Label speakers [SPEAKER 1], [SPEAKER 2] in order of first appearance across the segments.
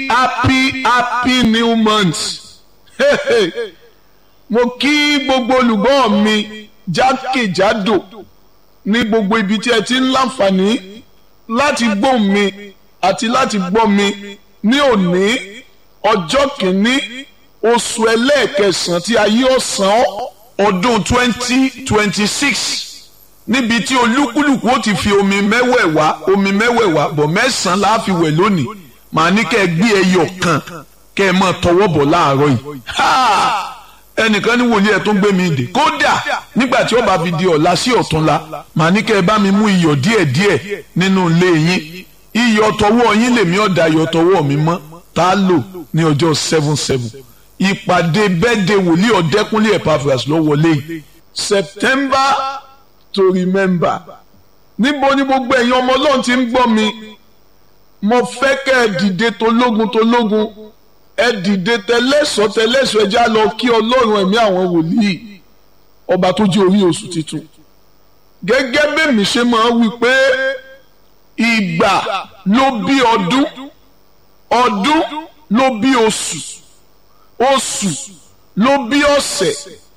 [SPEAKER 1] happy happy new month mo kí gbogbo olùgbọ́ mi jákèjádò ní gbogbo ibi tí ẹ ti ń láǹfààní láti gbọ́ mi àti láti gbọ́ mi ní òní ọjọ́ kìíní oṣù ẹlẹ́ẹ̀kẹsàn-án tí ayé ọ̀sán ọdún twenty twenty six níbi tí olúkúlùkù ó ti fi omi mẹ́wẹ̀ẹ̀wá omi mẹ́wẹ̀ẹ̀wá bọ̀ mẹ́sàn-án la fi wẹ̀ lónìí màá ní kẹ́ ẹ gbé ẹyọ kan kẹ́ ẹ máa tọwọ́ bọ̀ láàárọ̀ yìí ẹnìkan ní wòlíì ẹ̀ tó ń gbé mi dè kódà nígbà tí ó bá fi di ọ̀la sí ọ̀túnla màá ní kẹ́ ẹ bá mi mú iyọ̀ díẹ̀díẹ̀ nínú ilé yín iyọ̀ tọwọ́ yín lèmi ọ̀dà iyọ̀ tọwọ́ mi mọ́ tá a lò ní ọjọ́ seven seven ìpàdé bẹ́ẹ̀dẹ̀ wòlíì ọ̀dẹ́kúnlé Epaphras ló wọlé yìí September to remember níbo ni gbogbo ẹ̀yin ọmọ ọlọ́run ti ń gbọ́ mi mo fẹ́ kẹ́ ẹ dìde tológun tológun ẹ dìde tẹlẹ́sọ̀ tẹlẹ́sọ̀ ẹ já lọ kí ọlọ́run ẹ̀mí àwọn wòlíì ọba tó jẹ́ orí oṣù tuntun gẹ́gẹ́ bẹ́ẹ̀mí ṣe máa wí pé ìgbà ló bí ọdún ọdún ló bí oṣù oṣù ló bí ọ̀sẹ̀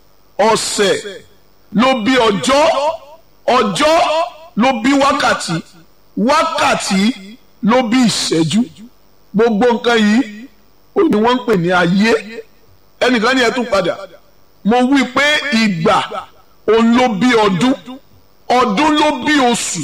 [SPEAKER 1] ọ̀sẹ̀ ló bí ọjọ́ ọjọ́ ló bí wákàtí wákàtí ló bí ìṣẹ́jú gbogbo nǹkan yìí ó ní wọ́n ń pè ní ayé ẹnìkan ní ẹ tún padà mo wí pé ìgbà òun ló bí ọdún ọdún ló bí oṣù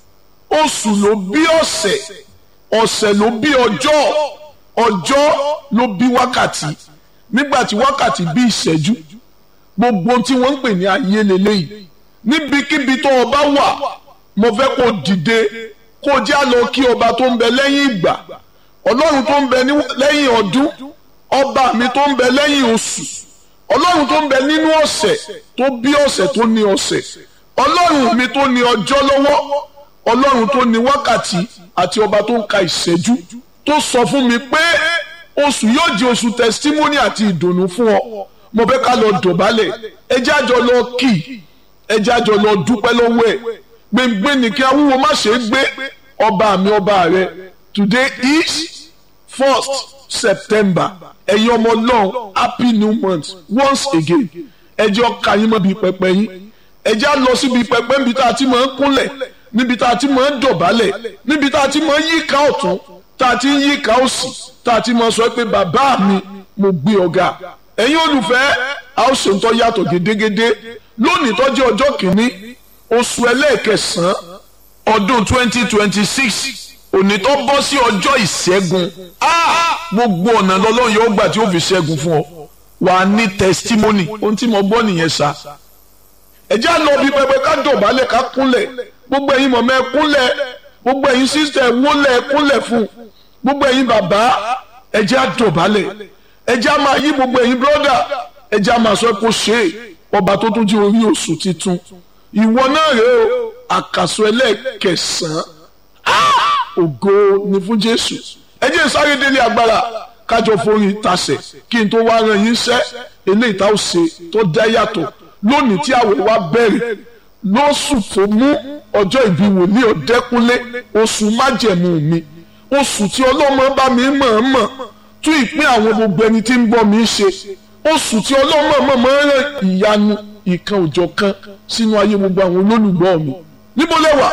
[SPEAKER 1] oṣù ló bí ọ̀sẹ̀ ọ̀sẹ̀ ló bí ọjọ́ ọjọ́ ló bí wákàtí nígbà tí wákàtí bí ìṣẹ́jú gbogbo tí wọ́n ń pè ní ayé lélẹ́yìí níbikíbi tó o bá wà mo fẹ́ kó dìde kó já lọ kí ọba tó ń bẹ lẹ́yìn ìgbà ọlọ́run tó ń bẹ lẹ́yìn ọdún ọba mi tó ń bẹ lẹ́yìn oṣù ọlọ́run tó ń bẹ nínú ọ̀sẹ̀ tó bí ọ̀sẹ̀ tó ní ọ̀sẹ̀ ọlọ́run mi tó ní ọjọ́ lọ́wọ́ ọlọ́run tó ní wákàtí àti ọba tó ń ka ìṣẹ́jú tó sọ fún mi pé oṣù yóò di oṣù testimony àti ìdùnnú fún ọ mo fẹ́ ká lọ dọ̀bálẹ̀ ẹ jẹ́ àjọ lọ kì í ẹ jẹ́ àjọ lọ dúpẹ́ lọ́wọ́ ẹ̀ gbẹ̀ngbẹ̀ ní kí awúwo má ṣe é gbé ọba mi ọba rẹ today is first september ẹ̀yin ọmọ ọlọ́run happy new month once again ẹ jẹ́ ọkà yín mọ́ bíi pẹpẹ yín ẹ jẹ́ á lọ síbi pẹpẹ níbi tá a ti máa ń kúnlẹ̀ níbi tá a ti máa ń dọ̀bálẹ̀ níbi tá a ti máa ń yíká ọ̀tún tá a ti ń yíká òsì tá a ti máa sọ pé bàbá mi mo gbé ọ̀gá ẹ̀yin olùfẹ́ a ó ṣe ń tọ́ yàtọ̀ gédégédé lónìí tó jẹ́ ọjọ́ kìíní oṣù ẹlẹ́ẹ̀kẹsàn-án ọdún twenty twenty six òní tó bọ́ sí ọjọ́ ìṣẹ́gun gbogbo ọ̀nà lọ́lọ́run yóò gbà tí ó fi ṣẹ́gun fún ọ wà á ní testimony ohun tí mo gbọ́ nìyẹn sá ẹ jẹ́ àlọ́ bí pẹpẹ ká dọ̀bálẹ̀ ká kúnlẹ̀ gbogbo ẹ̀yin mọ̀mọ́ ẹ kúnlẹ̀ gbogbo ẹ̀yin sísẹ̀ ẹ wólẹ̀ ẹ kúnlẹ̀ fún gbogbo ẹ̀yin bàbá ẹ jẹ́ àdọ̀bálẹ̀ ẹ jẹ́ àmà yí gbogbo ẹ̀yin brọ́dà ẹ jẹ́ àmà sọ pé ó ṣe é ọba tó tún jí orí oṣù titun ìwọ náà rèé o àkàsọ ẹlẹ́ẹ̀kẹsàn-án ògo ni fún jésù ẹ jẹ́ sáré délé agbára kájọ forí tasẹ̀ kí n tó wá ran yín sẹ́ eléyìí tá ó ṣe tó dá yàtọ̀ lónìí tí àwẹ̀ wa bẹ̀rẹ̀ lóṣù tó mú ọjọ́ ìbí wòlíì ọ̀dẹ́kúnlé oṣù májẹ̀mú mi oṣù tí ọlọ́mọ bá mi mọ̀ọ́mọ̀ tún ìpín àwọn gbogbo ẹni tí ń bọ́ mi ṣe oṣù tí ọlọ́mọ mọ̀ọ́mọ̀ rán ìyanu ìkan òjọ̀ kan sínú ayé gbogbo àwọn olólùgbọ́ mi níbo lẹ́wà